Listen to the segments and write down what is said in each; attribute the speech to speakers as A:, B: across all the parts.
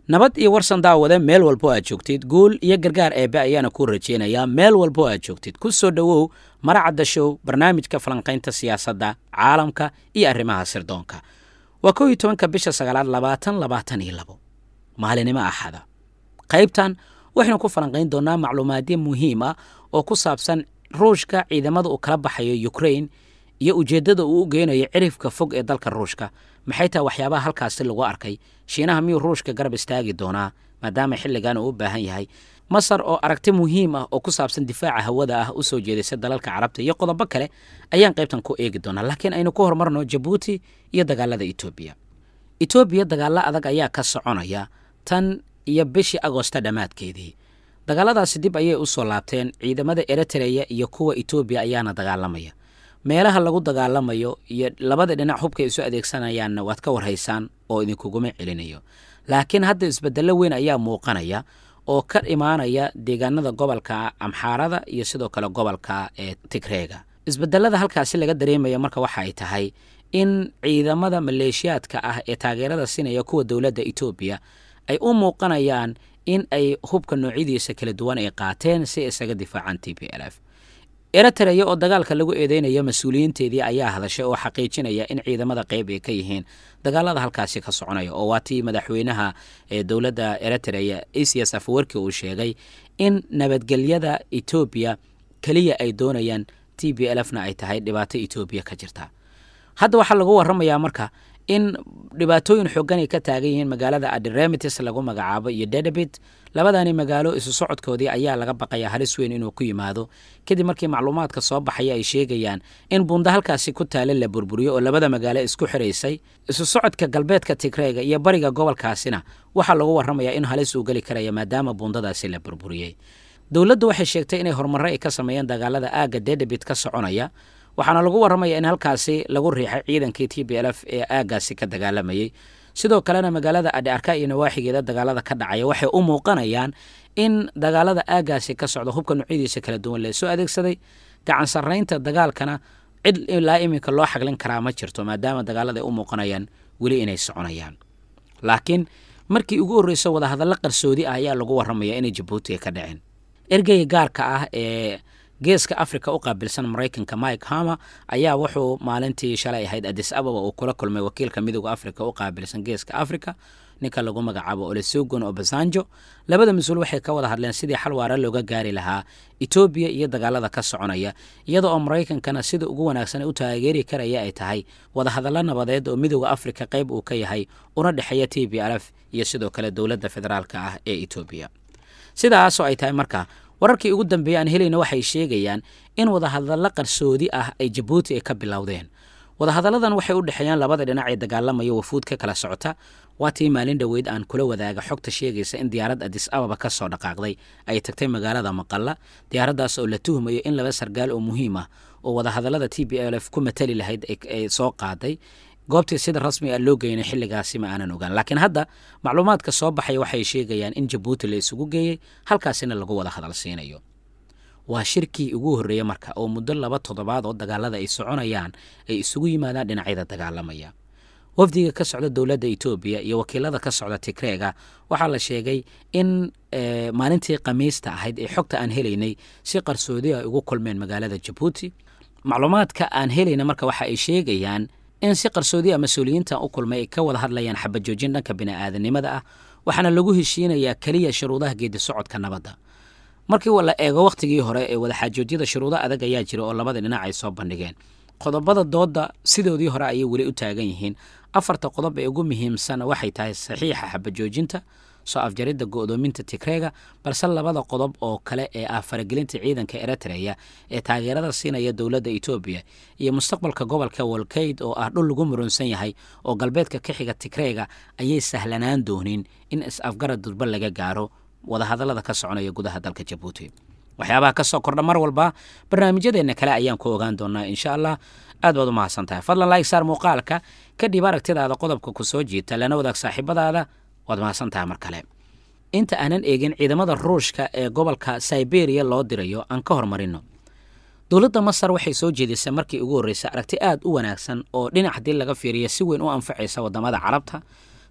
A: nabad iyo warsan daawade meel walbo aad joogtid guul iyo gargaar eebbe ayaana kuu rajaynayaa meel walbo aad joogtid ku soo dhowow maracadda show barnaamijka falanqaynta siyaasadda caalamka iyo arrimaha sirdoonka waa kow iyo tobanka bisha sagaalaad labaatan labaatan iyo labo maalinimo axada qaybtan waxaynu ku falanqayn doonnaa macluumaadyo muhiim ah oo ku saabsan ruushka ciidamada uu kala baxayo ukrain iyo ujeeddada uu u geynayo cirifka fog ee dalka ruushka maxay tahay waxyaabaha halkaasi lagu arkay shiinaha miyuu ruushka garab istaagi doonaa maadaama xilligan uu u baahan yahay masar oo aragti muhiim ah oo ku saabsan difaaca hawada ah u soo jeedaysa dalalka carabta iyo qodobo kale ayaan qaybtan ku eegi doonaa laakiin aynu ku horumarno jabuuti iyo dagaalada etoobiya etoobiya dagaalo adag ayaa ka soconaya tan iyo bishii agoosta dhammaadkeedii dagaaladaasi dib ayay u soo laabteen ciidamada eritreya iyo kuwa etoobiya ayaana dagaalamaya meelaha lagu dagaalamayo iyo labada dhinac hubka isu adeegsanayaanna waad ka warhaysaan oo idinkuguma celinayo laakiin hadda isbedello weyn ayaa muuqanaya oo ka imaanaya deegaanada gobolka amxaarada iyo sidoo kale gobolka ee tigreega isbedelada halkaasi laga dareemaya marka waxa ay tahay in ciidamada maleeshiyaadka ah ee taageerada siinaya kuwa dowladda etoobiya ay u muuqanayaan in ay hubka noocyadiisa kala duwan ay qaateen si isaga difaacaan t p l f eritreya oo dagaalka lagu eedeynayo mas-uuliyiinteedii ayaa hadashay oo xaqiijinaya in ciidamada qayb ay ka yihiin dagaalada halkaasi ka soconaya oo waa tii madaxweynaha ee dowladda eritreya asias afwerki uu sheegay in nabadgelyada etoobiya keliya ay doonayaan t b l fna ay tahay dhibaato etoobiya ka jirta hadda waxaa lagu waramayaa marka in dhibaatooyin xoogan ay ka taagan yihiin magaalada adiremitis lagu magacaabo iyo dedabit labadani magaalo isu socodkoodii ayaa laga baqaya halis weyn inuu ku yimaado kadib markii macluumaadka soo baxaya ay sheegayaan in buunda halkaasi ku taala la burburiyo oo labada magaalo isku xiraysay isu socodka galbeedka tigreega iyo bariga gobolkaasina waxaa lagu waramayaa in halis uu geli karaya maadaama buundadaasi la burburiyey dowladdu waxay sheegtay inay horumarro ay ka sameeyeen dagaalada aagga dedabit ka soconaya waxaana lagu warramaya in halkaasi lagu riixay ciidankii t b l f ee aaggaasi ka dagaalamayey sidoo kalena magaalada adhiarka iyo nawaaxigeeda dagaalada ka dhacaya waxay u muuqanayaan in dagaalada aaggaasi ka socda hubka noocyadiisa kala duwan lee soo adeegsaday gacan sarraynta dagaalkana cid ilaa iminka loo xaglin karaa ma jirto maadaama dagaalada ay u muuqanayaan weli inay soconayaan laakiin markii ugu horreysa wadahadallo qarsoodi ah ayaa lagu warramaya inay jabuuti ay ka dhaceen ergeyga gaarka ah ee geeska africa u qaabilsan maraykanka mike hama ayaa wuxuu maalintii shalay ahayd adis ababa uu kula kulmay wakiilka midooda africa u qaabilsan geeska africa ninka lagu magacaabo olesogon obasanjo labada mas-uul waxay ka wada hadleen sidii xal waara looga gaari lahaa etoobiya iyo dagaalada ka soconaya iyada oo maraykankana sida ugu wanaagsan u taageeri karaya ay tahay wadahadallo nabadeed oo midooda africa qayb uu ka yahay una dhexeeya t b l f iyo sidoo kale dowladda federaalka ah ee etoobiya sidaasoo ay tahay marka wararkii ugu dambeeyey aan helayna waxay sheegayaan in wadahadallo qarsoodi ah ay jabuuti ay ka bilowdeen wadahadalladan waxay u dhexeeyaan labada dhinac ee dagaalamaya wafuud ka kala socota waa tii maalin dhoweyd aan kula wadaaga xogta sheegaysa in diyaarad adis ababa ka soo dhaqaaqday ay tagtay magaalada maqalla diyaaraddaas oo la tuhmayo in laba sargaal oo muhiim ah oo wadahadallada t b l f ku matali lahayd ay soo qaaday goobtii sida rasmi a loo geynay xilligaasi ma aanan ogaan laakiin hadda macluumaadka soo baxaya waxay sheegayaan in jabuuti la isugu geeyey halkaasina lagu wada hadal siinayo waa shirkii ugu horreeya marka oo muddo laba toddobaad oo dagaalada ay soconayaan ay isugu yimaadaan dhinacyada dagaalamaya wafdiga ka socda dowladda etoobiya iyo wakiilada ka socda tigreega waxaa la sheegay in maalintii khamiista ahayd ee xogta aan helaynay si qarsoodi ay ugu kulmeen magaalada jabuuti macluumaadka aan helayna marka waxa ay sheegayaan in si qarsoodi a mas-uuliyiintan u kulmay ay ka wada hadlayaan xabajoojin dhanka bini'aadanimada ah waxaana lagu heshiinayaa keliya shuruudaha geedi socodka nabadda markii la eego wakhtigii hore ee wadaxaajoodyada shuruudo adag ayaa jira oo labada dhinac ay soo bandhigeen qodobada doodda sidoodii hore ayay weli u taagan yihiin afarta qodob ee ugu muhiimsan waxay tahay saxiixa xabajoojinta soo afjaridda go'doominta tigreega balse labada qodob oo kale ee ah faragelinta ciidanka eritreya ee taageerada siinaya dowladda etoobiya iyo mustaqbalka gobolka walkayd oo ah dhul lagu murunsan yahay oo galbeedka ka xiga tigreega ayay sahlanaan doonin in is-afgarad durba laga gaaro wadahadallada ka soconaya gudaha dalka jabuuti waxyaabaha ka soo kordha mar walba barnaamijyadeenna kale ayaan ku ogaan doonaa insha allah aad baad u mahadsan tahay fadlan like saar muuqaalka kadhib aragtidaada qodobka ku soo jiita lana wadaag saaxiibadaada waad mahadsan tahay mar kale inta aanan eegin ciidamada ruushka ee gobolka siberiya loo dirayo aan ka hormarino dowladda masar waxay soo jeedisay markii ugu horreysay aragti aad u wanaagsan oo dhinac haddii laga fiiriyo si weyn u anfacaysa waddamada carabta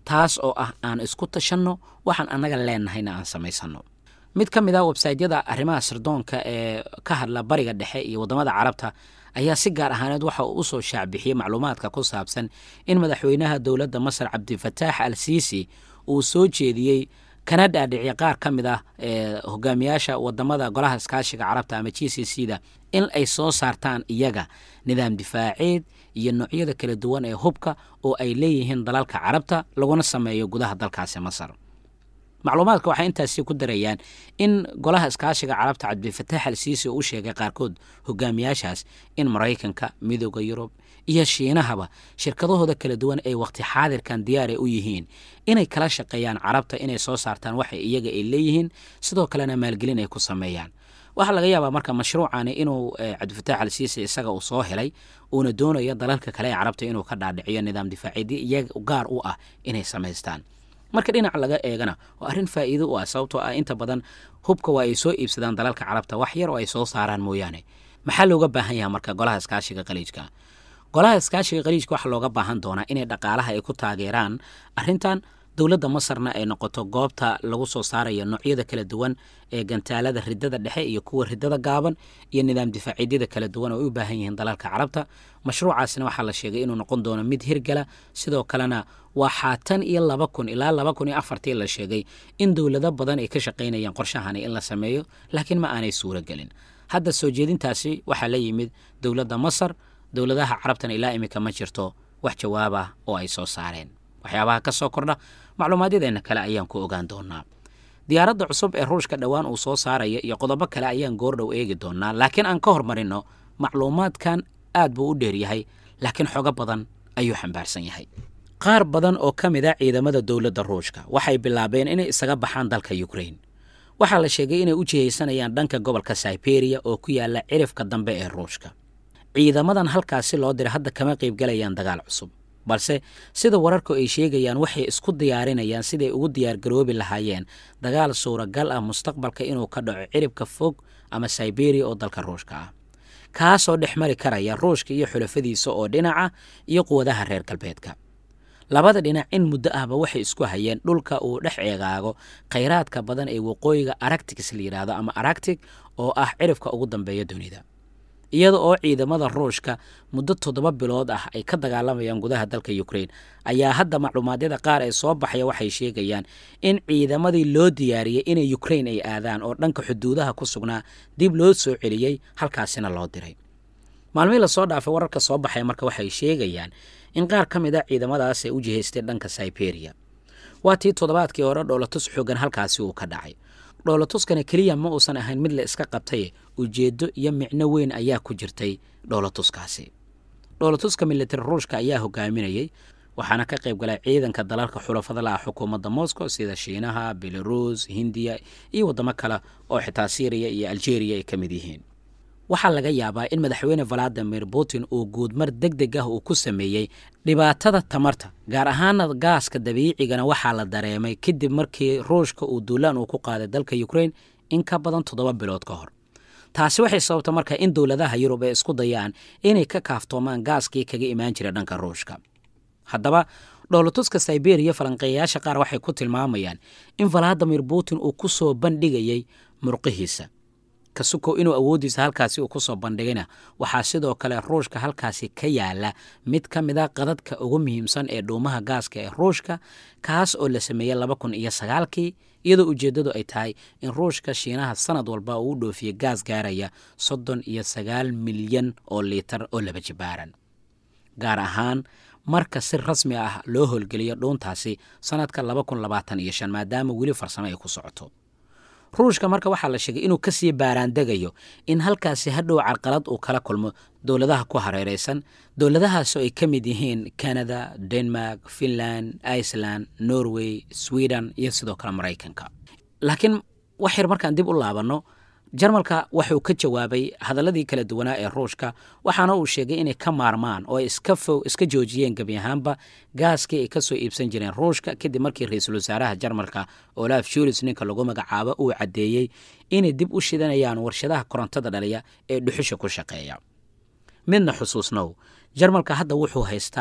A: taas oo ah aan isku tashanno waxaan annaga leenahayna aan samaysanno mid ka mid a websaytyada arrimaha sirdoonka ee ka hadla bariga dhexe iyo waddamada carabta ayaa si gaar ahaaneed waxa uu usoo shaacbixiyey macluumaadka ku saabsan in madaxweynaha dowladda masar cabdifataax al siisi uu soo jeediyey kana dhaadhiciya qaar ka mid ah ee hogaamiyaasha wadamada golaha iskaashiga carabta ama g c c da in ay soo saartaan iyaga nidaam difaaceed iyo noocyada kala duwan ee hubka oo ay leeyihiin dalalka carabta laguna sameeyo gudaha dalkaasi masar macluumaadka waxay intaasi ku darayaan in golaha iskaashiga carabta cabdifataax al siisi uu u sheegay qaarkood hogaamiyaashaas in maraykanka midooda yurub iyo shiinahaba shirkadahooda kala duwan ay waqti xaadirkan diyaar ay u yihiin inay kala shaqeeyaan carabta inay soo saartaan waxa iyaga ay leeyihiin sidoo kalena maalgelin ay ku sameeyaan waxaa laga yaabaa marka mashruucani inuu cabdifataax al siisi isaga uu soo helay uuna doonayo dalalka kale ee carabta inuu ka dhaadhiciyo nidaam difaaceedii iyaga gaar u ah inay samaystaan marka dhinac laga eegana waa arrin faa'iido u ah sababtoo ah inta badan hubka waa ay soo iibsadaan dalalka carabta wax yar oo ay soo saaraan mooyaane maxaa looga baahan yahay marka golaha iskaashiga khaliijka golaha iskaashiga khaliijka waxaa looga baahan doonaa inay dhaqaalaha ay ku taageeraan arrintan dowladda masarna ay noqoto goobta lagu soo saarayo noocyada kala duwan ee gantaalada ridada dhexe iyo kuwa ridada gaaban iyo nidaam difaaciidyada kala duwan oo ay u baahan yihiin dalalka carabta mashruucaasina waxaa la sheegay inuu noqon doono mid hirgala sidoo kalena waxaa tan iyo laba kun ilaa laba kun iyo afartii la sheegay in dowlado badan ay ka shaqaynayaan qorshahani in la sameeyo laakiin ma aanay suuro gelin hadda soo jeedintaasi waxaa la yimid dowladda masar dowladaha carabtana ilaa iminka ma jirto wax jawaab ah oo ay soo saareen waxyaabaha ka soo kordha macluumaadyadeenna kale ayaan ku ogaan doonaa diyaaradda cusub ee ruushka dhowaan uu soo saaraya iyo qodobo kale ayaan goordhow eegi doonaa laakiin aan ka hormarinno macluumaadkan aad buu u dheeryahay laakiin xogo badan ayuu xambaarsan yahay qaar badan oo ka mid a ciidamada dowladda ruushka waxay bilaabeen inay isaga baxaan dalka yukrain waxaa la sheegay inay u jihaysanayaan dhanka gobolka siberiya oo ku yaala cirifka dambe ee ruushka ciidamadan halkaasi loo diray hadda kama qaybgalayaan dagaal cusub balse sida wararku ay sheegayaan waxay isku diyaarinayaan siday ugu diyaargaroobi lahaayeen dagaal suuragal ah mustaqbalka inuu ka dhaco ciribka fog ama siberiya oo dalka ruushka ah kaasoo dhex mari karaya ruushka iyo xulafadiisa oo dhinaca iyo quwadaha reer galbeedka labada dhinac in muddo ahba waxay isku hayeen dhulka uu dhex eegaago khayraadka badan ee waqooyiga aractics la yidhaahdo ama aractic oo ah cirifka ugu dambeeya dunida iyada oo ciidamada ruushka muddo toddoba bilood ah ay ka dagaalamayaan gudaha dalka ukrain ayaa hadda macluumaadyada qaar ee soo baxaya waxay sheegayaan in ciidamadii loo diyaariyey inay ukrain ay aadaan oo dhanka xuduudaha ku sugnaa dib loo soo celiyey halkaasina loo diray maalmihii lasoo dhaafay wararka soo baxaya marka waxay sheegayaan in qaar ka mid a ciidamadaas ay u jihaystay dhanka siberiya waa tii toddobaadkii hore dhoolatus xoogan halkaasi uu ka dhacay dhoolatuskana keliya ma uusan ahayn mid la iska qabtay ujeeddo iyo micno weyn ayaa ku jirtay dhoolatuskaasi dhoolatuska militari ruushka ayaa hogaaminayey waxaana ka qayb galay ciidanka dalalka xulafada laah xukuumadda moscow sida shiinaha belaruus hindiya iyo waddamo kale oo xitaa syriya iyo algeria ay ka mid yihiin waxaa laga yaabaa in madaxweyne valadimir putin uu guudmar deg deg ah uu ku sameeyey dhibaatada tamarta gaar ahaana gaaska dabiicigana waxaa la dareemay kadib markii ruushka uu duulaan uu ku qaaday dalka ukrain in ka badan toddoba bilood ka hor taasi waxay sababta marka in dowladaha yurub ay isku dayaan inay ka kaaftoomaan gaaskii kaga imaan jira dhanka ruushka haddaba dhoolatuska siberiya falanqeeyayaasha qaar waxay ku tilmaamayaan in valadimir putin uu ku soo bandhigayey murqihiisa kasukow inuu awooddiisa halkaasi uu ku soo bandhigayna waxaa sidoo kale ruushka halkaasi ka yaala mid ka mid a qadadka ugu muhiimsan ee dhuumaha gaaska ee ruushka kaas oo la sameeyey laba kun iyo sagaalkii iyadoo ujeeddadu ay tahay in ruushka shiinaha sanad walba uu u dhoofiye gaas gaaraya soddon iyo sagaal milyan oo liitar oo laba jibaaran gaar ahaan marka si rasmi ah loo howlgeliyo dhuuntaasi sannadka laba kun labaatan iyo shan maadaama weli farsamo ay ku socoto ruushka marka waxaa la sheegay inuu kasii baaraandegayo in halkaasi hadhow carqalad uu kala kulmo dowladaha ku hareeraysan dowladahaasoo ay ka mid yihiin canada denmark finland iceland norway sweden iyo sidoo kale maraykanka laakiin wax yar markaan dib u laabanno jarmalka wuxuu ka jawaabay hadaladii kala duwanaa ee ruushka waxaana uu sheegay inay ka maarmaan oo ay iska fo iska joojiyeen gebi ahaanba gaaskii ay ka soo iibsan jireen ruushka kadib markii ra-iisul wasaaraha jarmalka olaf shulis ninka lagu magacaabo uu caddeeyey inay dib u shidanayaan warshadaha korontada dhaliya ee dhuxusha ku shaqeeya midna xusuusnow jarmalka hadda wuxuu haystaa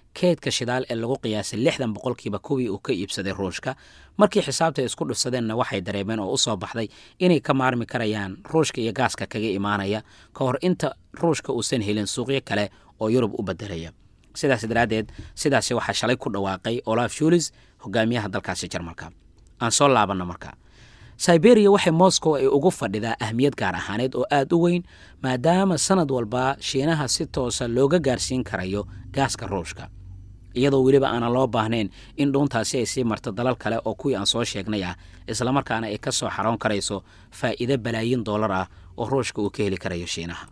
A: keedka shidaal ee lagu qiyaasay lixdan boqolkiiba kuwii uu ka iibsaday ruushka markii xisaabta isku dhufsadeenna waxay dareemeen oo u soo baxday inay ka maarmi karayaan ruushka iyo gaaska kaga imaanaya ka hor inta ruushka uusan helin suuqyo kale oo yurub u bedelaya sidaas daraaddeed sidaasi waxaa shalay ku dhawaaqay olaf shulis hogaamiyaha dalkaasi jarmalka aan soo laabanno marka siberiya waxay moscow ay ugu fadhidaa ahmiyad gaar ahaaneed oo aada u weyn maadaama sanad walba shiinaha si toosa looga gaarsiin karayo gaaska ruushka iyadoo weliba aanan loo baahnayn in dhuuntaasi ay sii marto dalal kale oo kuwii aan soo sheegnay ah islamarkaana ay ka soo xaroon karayso faa'iido balaayin dollar ah oo ruushka uu ka heli karayo shiinaha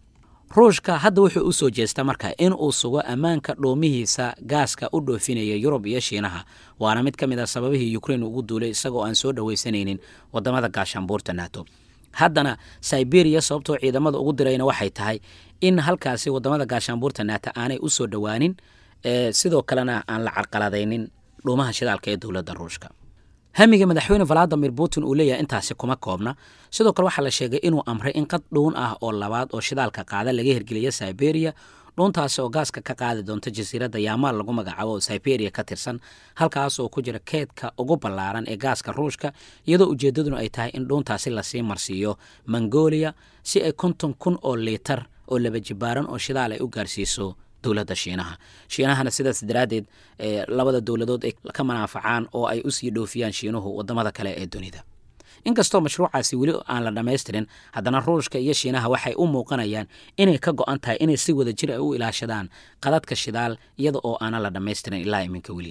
A: ruushka hadda wuxuu u soo jeestaa marka in uu sugo ammaanka dhoomihiisa gaaska u dhoofinaya yurub iyo shiinaha waana mid ka mid a sababihii ukrein ugu duulay isagoo aan soo dhowaysanaynin wadamada gaashaanbuurta nato haddana siberiya sababtoo ciidamada ugu dirayna waxay tahay in halkaasi wadamada gaashaanbuurta nato aanay u soo dhowaanin sidoo kalena aan la carqaladaynin dhuumaha shidaalka ee dowladda ruushka hamiga madaxweyne valadimir putin uu leeyahay intaasi kuma koobna sidoo kale waxaa la sheegay inuu amray in qad dhuun ah oo labaad oo shidaalka qaada laga hirgeliya siberiya dhuuntaasi oo gaaska ka qaadi doonta jasiiradda yaamaal lagu magacaabo oo siberiya ka tirsan halkaas oo ku jira keedka ugu ballaaran ee gaaska ruushka iyadoo ujeeddaduna ay tahay in dhuuntaasi lasii marsiiyo mongolia si ay konton kun oo liitar oo laba jibaaran oo shidaal ay u gaarsiiso dowladda shiinaha shiinahana sidaas daraaddeed labada dowladood ay ka manaafacaan oo ay usii dhoofiyaan shiinuhu wadamada kale ee dunida inkastoo mashruucaasi weli aan la dhammaystirin haddana ruushka iyo shiinaha waxay u muuqanayaan inay ka go-an tahay inay si wada jir ay u ilaashadaan qadadka shidaal iyada oo aanan la dhammaystirin ilaa iminka weli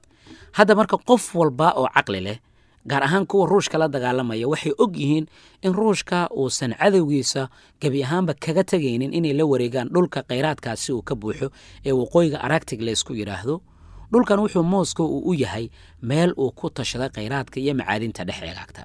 A: hadda marka qof walba oo caqli leh gaar ahaan kuwa ruushka la dagaalamaya waxay og yihiin in ruushka uusan cadowgiisa gebi ahaanba kaga tegaynin inay la wareegaan dhulka khayraadkaasi uu ka buuxo ee waqooyiga aragtig laysku yidhaahdo dhulkan wuxuu moscow uu u yahay meel uu ku tashaday khayraadka iyo macaadinta dhex eegaagta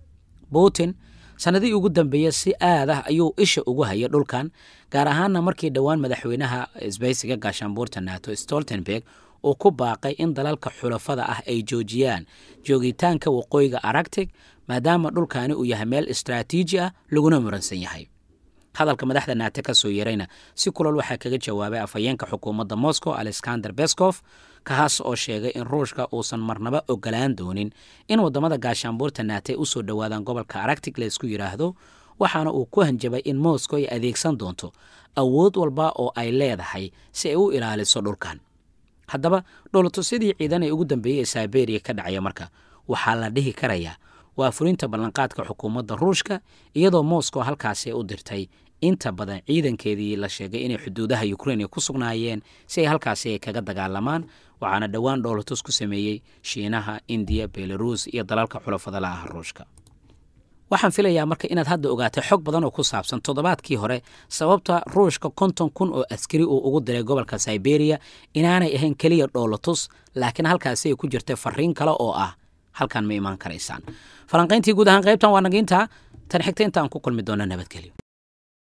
A: putin sannadihii ugu dambeeya si aad ah ayuu isha ugu hayay dhulkan gaar ahaanna markii dhowaan madaxweynaha isbaysiga gaashaanbuurta nato stoltenberg uu ku baaqay in dalalka xulafada ah ay joojiyaan joogitaanka waqooyiga aragtig maadaama dhulkaani uu yahay meel istraatiiji ah laguna muransan yahay hadalka madaxda naate ka soo yeerayna si kulal waxaa kaga jawaabay afhayeenka xukuumadda moscow alexander beskof kaas oo sheegay in ruushka uusan marnaba ogolaan doonin in wadamada gaashaanbuurta naate usoo dhowaadaan gobolka aragtig laysku yidhaahdo waxaana uu ku hanjabay in moscow ay adeegsan doonto awood walba oo ay leedahay si ay u ilaaliso dhulkan haddaba dhowlatusyadii ciidan ee ugu dambeeyey ee siberiya ka dhacaya marka waxaa la dhihi karayaa waa fulinta ballanqaadka xukuumadda ruushka iyadoo moscow halkaasi u dirtay inta badan ciidankeedii la sheegay inay xuduudaha ukrein ku sugnaayeen si ay halkaasi ay kaga dagaalamaan waxaana dhowaan dhowlatus ku sameeyey shiinaha indiya belaruus iyo dalalka xulafada la ah ruushka waxaan filayaa marka inaad hadda ogaatay xog badan oo ku saabsan toddobaadkii hore sababta ruushka konton kun oo askari uu ugu diray gobolka siberiya inaanay ahayn keliya dhoolatus laakiin halkaasi ay ku jirtay fariin kale oo ah halkan ma imaan karaysaan falanqayntii guud ahaan qaybtan waa nagiinta tan xigta intaan ku kulmi doona nabadgelyo